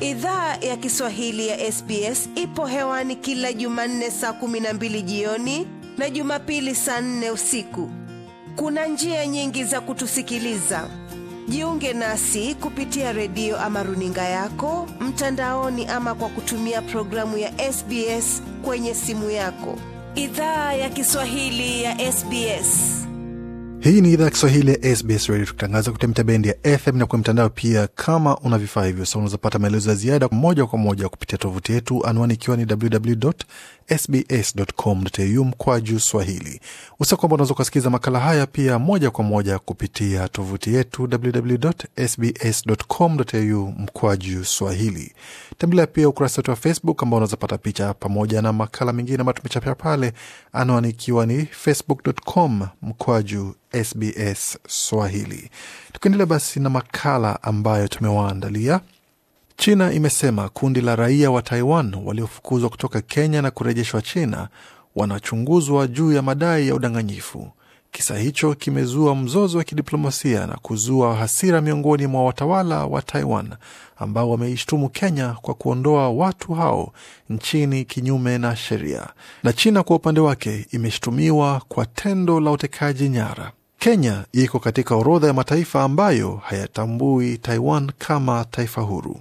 Idhaa ya Kiswahili ya SBS ipo hewani kila Jumanne saa kumi na mbili jioni na Jumapili saa nne usiku. Kuna njia nyingi za kutusikiliza. Jiunge nasi kupitia redio ama runinga yako mtandaoni, ama kwa kutumia programu ya SBS kwenye simu yako. Idhaa ya Kiswahili ya SBS. Hii ni idhaa ya Kiswahili ya SBS Radio, tukitangaza kupitia mitabendi ya FM na kwenye mtandao pia. Kama una vifaa hivyo, sa unawezapata maelezo ya ziada moja kwa moja kupitia tovuti yetu, anwani ikiwa ni www.sbs.com.au mkwa juu swahili. Usa kwamba unaweza ukasikiza makala haya pia moja kwa moja kupitia tovuti yetu www.sbs.com.au mkwa juu swahili. Tembelea pia ukurasa wetu wa Facebook ambao unaweza pata picha pamoja na makala mengine ambayo tumechapia pale, anwani ikiwa ni facebook.com mkwaju SBS Swahili. Tukiendelea basi na makala ambayo tumewaandalia. China imesema kundi la raia wa Taiwan waliofukuzwa kutoka Kenya na kurejeshwa China wanachunguzwa juu ya madai ya udanganyifu. Kisa hicho kimezua mzozo wa kidiplomasia na kuzua hasira miongoni mwa watawala wa Taiwan ambao wameishtumu Kenya kwa kuondoa watu hao nchini kinyume na sheria, na China kwa upande wake imeshtumiwa kwa tendo la utekaji nyara. Kenya iko katika orodha ya mataifa ambayo hayatambui Taiwan kama taifa huru.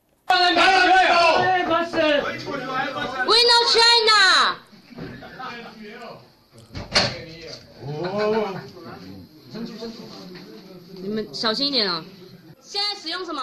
We know China. 你们小心一点啊！现在使用什么？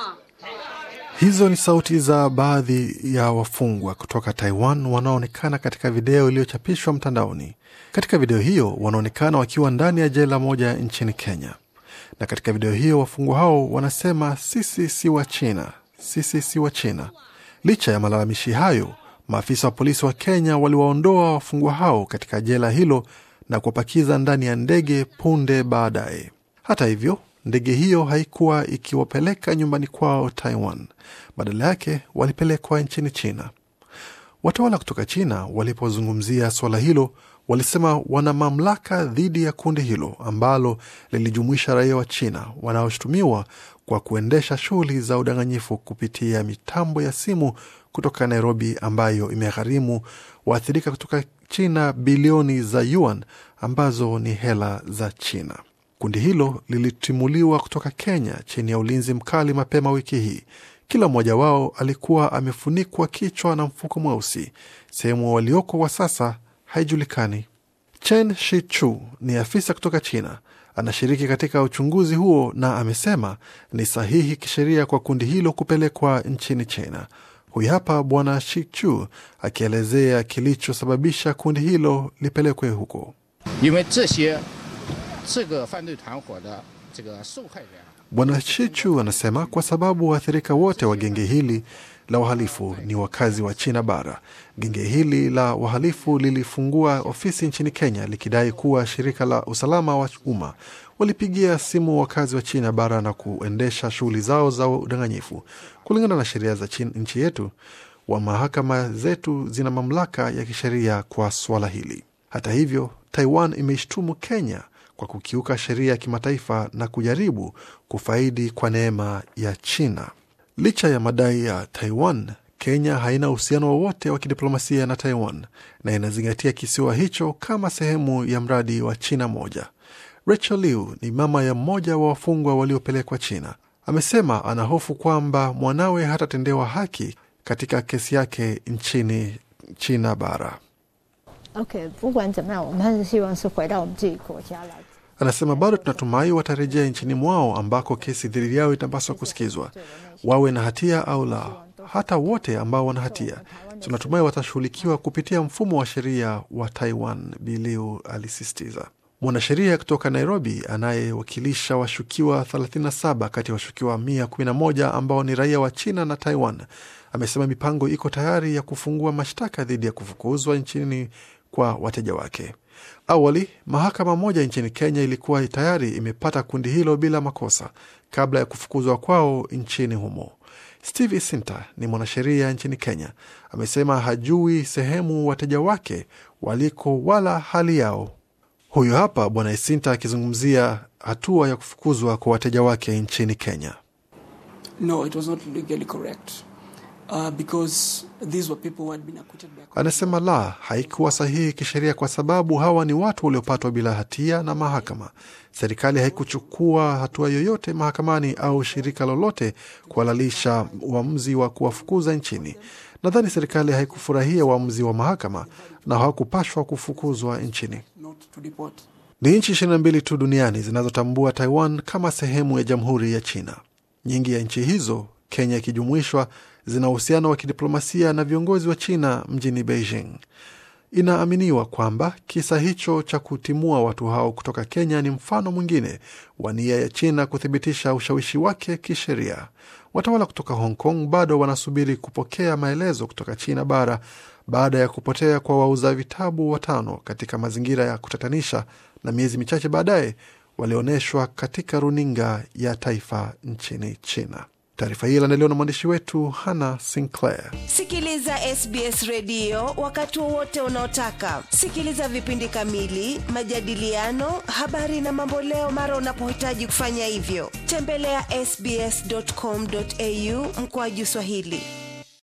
Hizo ni sauti za baadhi ya wafungwa kutoka Taiwan wanaoonekana katika video iliyochapishwa mtandaoni. Katika video hiyo wanaonekana wakiwa ndani ya jela moja nchini Kenya, na katika video hiyo wafungwa hao wanasema sisi si wa China, sisi si wa China. Licha ya malalamishi hayo, maafisa wa polisi wa Kenya waliwaondoa wafungwa hao katika jela hilo na kuwapakiza ndani ya ndege punde baadaye. Hata hivyo ndege hiyo haikuwa ikiwapeleka nyumbani kwao Taiwan. Badala yake walipelekwa nchini China. Watawala kutoka China walipozungumzia suala hilo, walisema wana mamlaka dhidi ya kundi hilo ambalo lilijumuisha raia wa China wanaoshutumiwa kwa kuendesha shughuli za udanganyifu kupitia mitambo ya simu kutoka Nairobi, ambayo imegharimu waathirika kutoka China bilioni za yuan ambazo ni hela za China. Kundi hilo lilitimuliwa kutoka Kenya chini ya ulinzi mkali mapema wiki hii. Kila mmoja wao alikuwa amefunikwa kichwa na mfuko mweusi. Sehemu walioko kwa sasa haijulikani. Chen Shichu ni afisa kutoka China, anashiriki katika uchunguzi huo na amesema ni sahihi kisheria kwa kundi hilo kupelekwa nchini China. Huyu hapa Bwana Shichu akielezea kilichosababisha kundi hilo lipelekwe huko. 因为这些这个犯罪团伙的这个受害人啊 Bwana Chichu anasema kwa sababu waathirika wote wa genge hili la wahalifu ni wakazi wa China bara. Genge hili la wahalifu lilifungua ofisi nchini Kenya likidai kuwa shirika la usalama wa umma. Walipigia simu wakazi wa China bara na kuendesha shughuli zao za udanganyifu. Kulingana na sheria za chin- nchi yetu, wa mahakama zetu zina mamlaka ya kisheria kwa swala hili. Hata hivyo, Taiwan imeishtumu Kenya kwa kukiuka sheria ya kimataifa na kujaribu kufaidi kwa neema ya China. Licha ya madai ya Taiwan, Kenya haina uhusiano wowote wa kidiplomasia na Taiwan na inazingatia kisiwa hicho kama sehemu ya mradi wa China moja. Rachel Liu ni mama ya mmoja wa wafungwa waliopelekwa China. Amesema ana hofu kwamba mwanawe hatatendewa haki katika kesi yake nchini China bara. ，OK，不管怎么样，我们还是希望是回到我们自己国家来。 Anasema bado tunatumai watarejea nchini mwao ambako kesi dhidi yao itapaswa kusikizwa, wawe na hatia au la. Hata wote ambao wana hatia tunatumai watashughulikiwa kupitia mfumo wa sheria wa Taiwan, Biliu alisisitiza. Mwanasheria kutoka Nairobi anayewakilisha washukiwa 37 kati ya washukiwa 111 ambao ni raia wa China na Taiwan amesema mipango iko tayari ya kufungua mashtaka dhidi ya kufukuzwa nchini kwa wateja wake. Awali mahakama moja nchini Kenya ilikuwa tayari imepata kundi hilo bila makosa kabla ya kufukuzwa kwao nchini humo. Steve Isinta ni mwanasheria nchini Kenya, amesema hajui sehemu wateja wake waliko wala hali yao. Huyu hapa Bwana Isinta akizungumzia hatua ya kufukuzwa kwa wateja wake nchini Kenya. No, it was not legally correct. uh, because these were people who had been acquitted by Anasema la, haikuwa sahihi kisheria kwa sababu hawa ni watu waliopatwa bila hatia na mahakama. Serikali haikuchukua hatua yoyote mahakamani au shirika lolote kuhalalisha uamuzi wa kuwafukuza nchini. Nadhani serikali haikufurahia uamuzi wa mahakama na hawakupashwa kufukuzwa nchini. not to deport. Ni nchi 22 tu duniani zinazotambua Taiwan kama sehemu ya jamhuri ya China. Nyingi ya nchi hizo, Kenya ikijumuishwa, zina uhusiano wa kidiplomasia na viongozi wa China mjini Beijing. Inaaminiwa kwamba kisa hicho cha kutimua watu hao kutoka Kenya ni mfano mwingine wa nia ya China kuthibitisha ushawishi wake kisheria. Watawala kutoka Hong Kong bado wanasubiri kupokea maelezo kutoka China bara baada ya kupotea kwa wauza vitabu watano katika mazingira ya kutatanisha, na miezi michache baadaye walionyeshwa katika runinga ya taifa nchini China. Taarifa hii iliandaliwa na mwandishi wetu Hannah Sinclair. Sikiliza SBS redio wakati wowote unaotaka. Sikiliza vipindi kamili, majadiliano, habari na mamboleo mara unapohitaji kufanya hivyo. Tembelea sbs.com.au mkoaju Swahili.